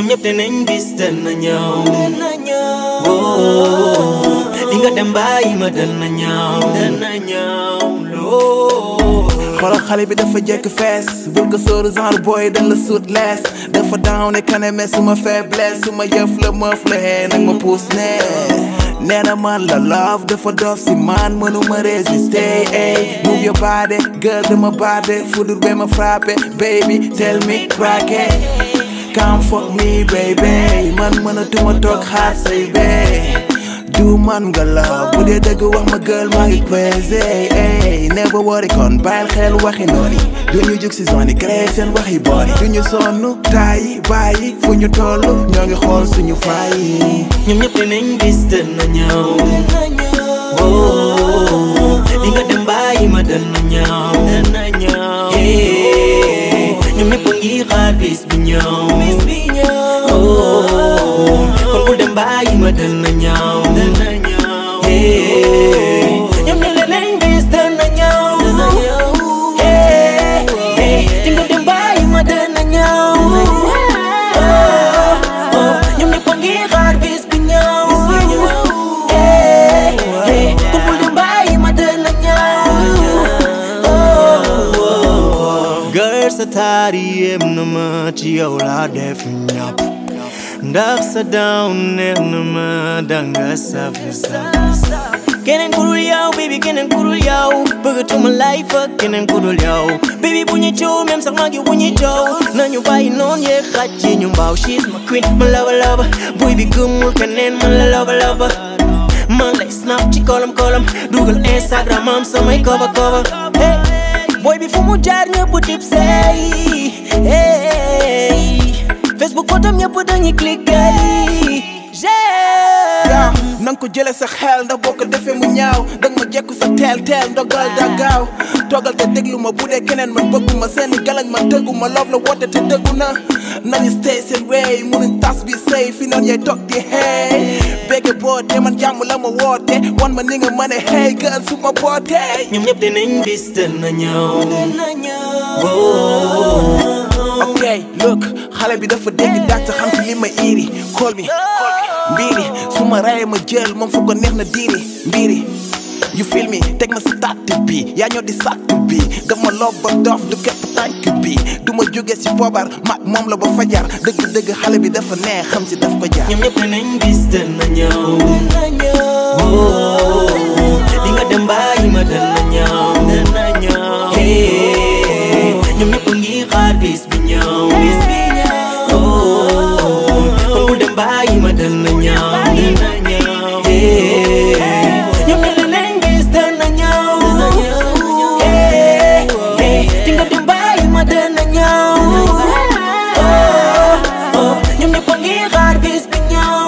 ñoom ñëpp dinañ bis dana ñëw oh di nga dem bàyyi ma dana ñëw dana ñëw loo xoolal xale bi dafa jekk fees bul ko sóoru genre boy dañ la suut lees dafa down ne kaname suma faiblesse suma yëf la mëf la hee nag ma puus ne nee na man la love dafa dof si man mënuma résister ey move your body girl dama bade fudur be ma frappé baby tell me crack it come fuck me baby man mënatuma toog xaar say bee du man nga la bu dee dëgg wax ma girl maa ngi pesé ey never worry kon bàyyil xel waxi noonu du ñu jug si zone yi créé seen waxi booni du ñu sonn taayi bàyyi fu ñu toll ñoo ngi xool suñu fayi ñoom ñëpp dinañ bis dana ñëw oh di nga dem bàyyi ma dana ñëw dana ñëw ñoom ñëpp a ngi xaar bis bi ñëw bis bi ñëw oh kon bul dem bàyyi ma dana ñëw dana ñëw ñoom ñëpp dinañ bis dana ñëw dana ñëw di nga dem bàyyi ma dana ñëw ñoom ñëpp a ngi xaar bis bi ñëw kon bul dem bàyyi ma dana ñëw gër sa taari yem na ma ci yow laa def ñàpp ndax sa down neex na ma danga saf saf keneen ku dul yow baby keneen ku dul yow bëggatuma life ak keneen ku dul yow baby bu ñu coow même sax maa ngi bu ñu coow nañu bàyyi noon yee xaj ci ñu mbaaw she's my queen ma lava lava buy bi gëmul keneen man la lava lava man lay snap ci kolam kolam dugal instagram am samay cover cover hey boy bi fu mu jaar ñëpp tip say hey facebook photo ñëpp dañuy cliquer yaa nanga ko jële sa xel ndax boo ko defee mu ñaaw danga ma jekku sa teel teel ndogal da gaaw toogal te déglu ma bu dee keneen man bëgguma seeni galañ man tëgguma loof la woote te dëggu na nañu stay seen way munuñ tas bi sëy fi noonu yay toog di hey bégge boote man jàmm la ma woote wan ma ni nga mën a hey girl su ma bootee ñoom ñëpp dinañ bis dana ñëw ok look xale bi dafa dégg daaj sa xam ci li ma iri call me mbiri su ma rayee ma jël moom fu ko neex na diiri mbiri you feel me teg ma si tàtt bi yaa ñoo di sàtt bi daf ma loob ba dof du képp tànk bi du ma jóge si poobar mag moom la ba fajar dëgg-dëgg xale bi dafa neex xam si daf ko jaar ñoom ñëpp dinañ bis dana ñëw di nga dem bàyyi ma dana ñëw dana ñëw ñoom ñëpp a ngi xaar bis bi ñëw bis bi ñëw kon bul dem bàyyi ma dana ñëw dana ñëw ñoom ñëpp dinañ bis dana ñëw di nga dem bàyyi ma dana ñëw ñoom ñëpp a ngi xaar bis bi ñëw